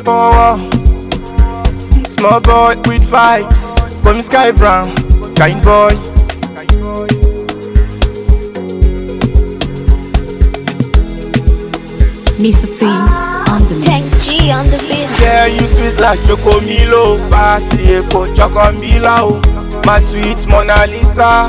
power. Small boy with vibes. Call me Sky Brown, kind boy. Mr. Teams on the mix. Thanks G on the beat. Yeah, you sweet like Chocomilo. Pasi epo Chocomila. oh. My sweet Mona Lisa.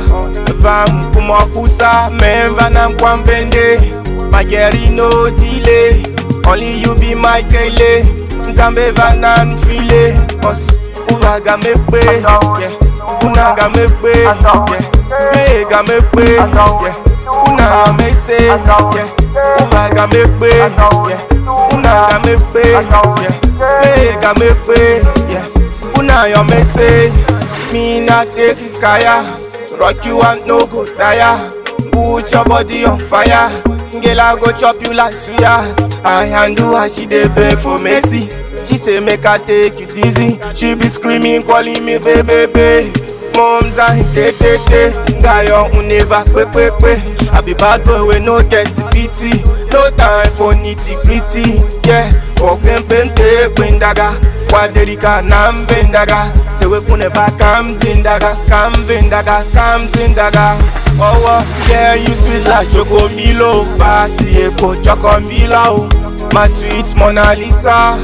Vam kumakusa. Men vanam kwambende. My girl no delay. Only you be my kele. Nzambe vanan file. Cause uvaga me pe. Yeah. Unaga me pe. Yeah. Mega me pe. Yeah. Una me say. Yeah. Uvaga me pe. Yeah. Una me pe. Yeah. Mega me pe. Yeah. Una yo me say. Me not take it kaya. Rock you and no go tire. Put your body on fire. Girl, I go chop you like suya. I handle her, she dey beg for mercy. She say make I take it easy. She be screaming, calling me baby, baby. Moms and te te te. Guy on never pe pe pe. I be bad boy we no get pity. No time for nitty gritty. Yeah, walking pente pendaga. Kwaderika nam vendaga. Say we kune ba comes in daga, come vendaga, comes in daga. Oh, oh, yeah, you sweet like Choco Milo. Pasi epo Choco Milo. My sweet Mona Lisa.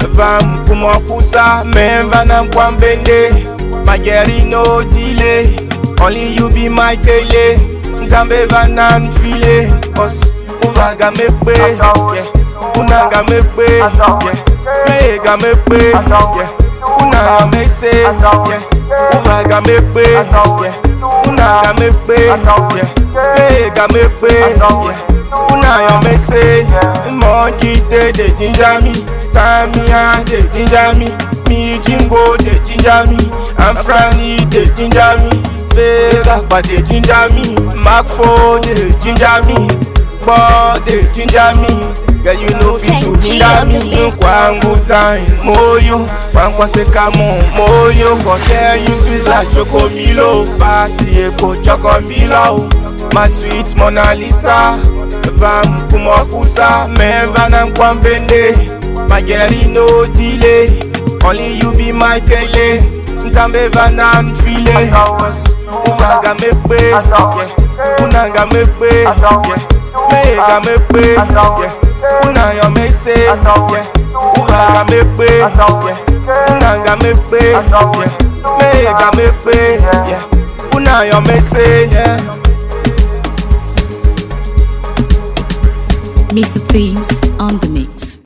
Vam kumakusa, men vanam kwambende. My girl no delay. Only you be my kele. Nzambe vanan file. Cause uvaga me pe. Yeah. Unaga me pe. Yeah. Mega me pe. Yeah. Una me say. Yeah. Uvaga me pe. Yeah. Unaga me pe. Yeah. Mega me pe. Yeah. Una yo me say. Monkey dey dey ginger me. Samia dey ginger me. Me jingo dey ginger me. And Franny dey ginger me. Vega pa dey ginger me. Mark Four dey ginger me. Boy dey ginger me. Girl you no fit to hinder me. Kwangu time moyo. Kwankwa seka mo moyo. Cause you sweet like Choco Milo. Pasi epo Choco Milo. My sweet Mona Lisa. Vam kumakusa. Men vanam kwambende. My girl no delay. Only you be my kele. Nzambe vanan file. Cause uvaga me pe. Yeah. Unaga me pe. Yeah. Mega me pe. Yeah. Una yo me say. Yeah. Uvaga me pe. Yeah. Unaga me pe. Yeah. Mega me pe. Yeah. Una yo me say. Yeah. Mr. Teams on the mix.